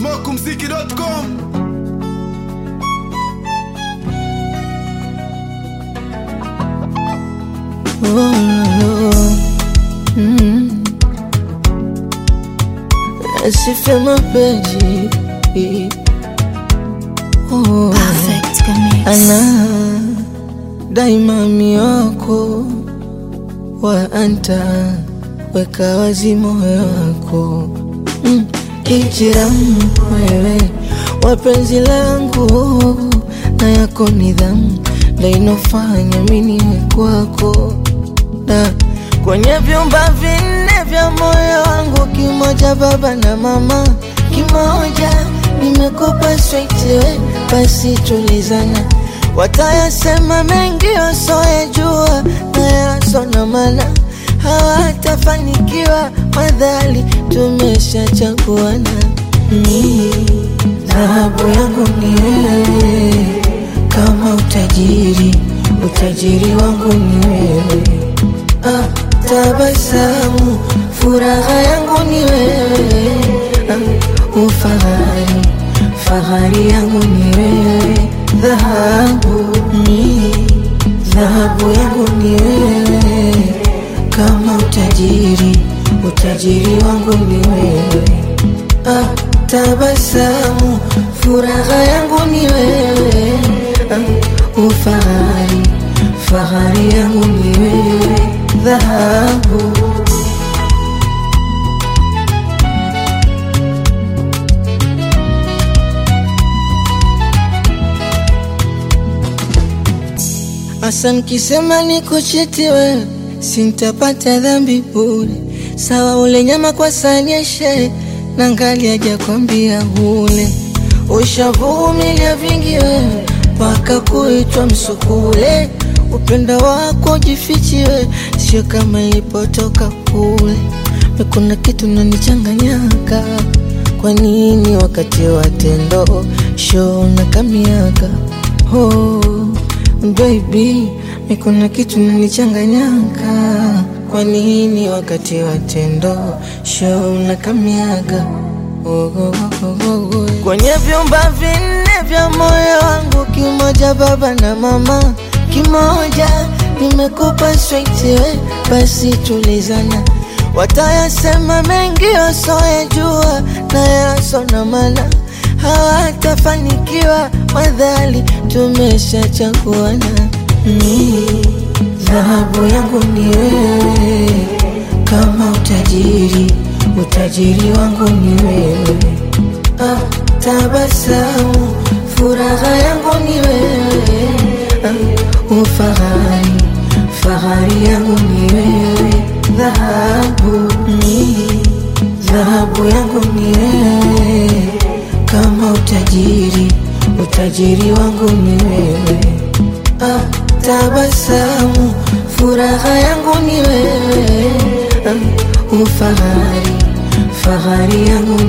smokumziki.com Nasifia mapenzi oh, Perfect Mix. ana daima mioko wa anta weka wazi moyo wako mm, kijiramu wewe wapenzi langu na yako nidhamu ndainofanya miniwe kwako na kwenye vyumba vinne vya moyo wangu, kimoja baba na mama, kimoja nimekupa sweetiwe, basi tulizana. Watayasema mengi wasoyajua na yasona mana hawatafanikiwa, madhali tumeshachaguana. Ni dhahabu yangu ni wewe, kama utajiri, utajiri wangu ni wewe ah, tabasamu, furaha yangu ni wewe ah, ufahari, fahari yangu ni wewe, dhahabu ni dhahabu yangu ni wewe, kama utajiri, utajiri wangu ni wewe ah, tabasamu, furaha yangu ni wewe ah, ufahari, fahari yangu ni wewe, dhahabu Asa nikisema nikuchiti wewe, sintapata dhambi bure. Sawa ule nyama kwa sahani ya shehe, na ngali hajakwambia ule. Ushavumilia vingi wewe, mpaka kuitwa msukule. Upendo wako jifichi wewe, sio kama ilipotoka kule. Na Kuna kitu nanichanganyaka, kwa nini wakati wa tendo show na kamiaka oh. Baby, mi kuna kitu nanichanganyaka. Kwa nini wakati wa tendo show na kamiaga oh, oh, oh, oh, oh. Kwenye vyumba vinne vya moyo wangu, kimoja baba na mama, kimoja nimekupa straight we, basi tulizana. Watayasema mengi wasoyajua na yasona mana hawatafanikiwa madhali tumeshachaguana. Ni dhahabu yangu ni wewe, kama utajiri, utajiri wangu ni wewe. Ah, tabasamu, furaha yangu ni wewe. Ah, ufahari, fahari yangu ni wewe. Dhahabu ni dhahabu yangu ni wewe kama utajiri, utajiri wangu ni wewe. Ah, tabasamu, furaha yangu ni wewe. Ah, ufahari, fahari yangu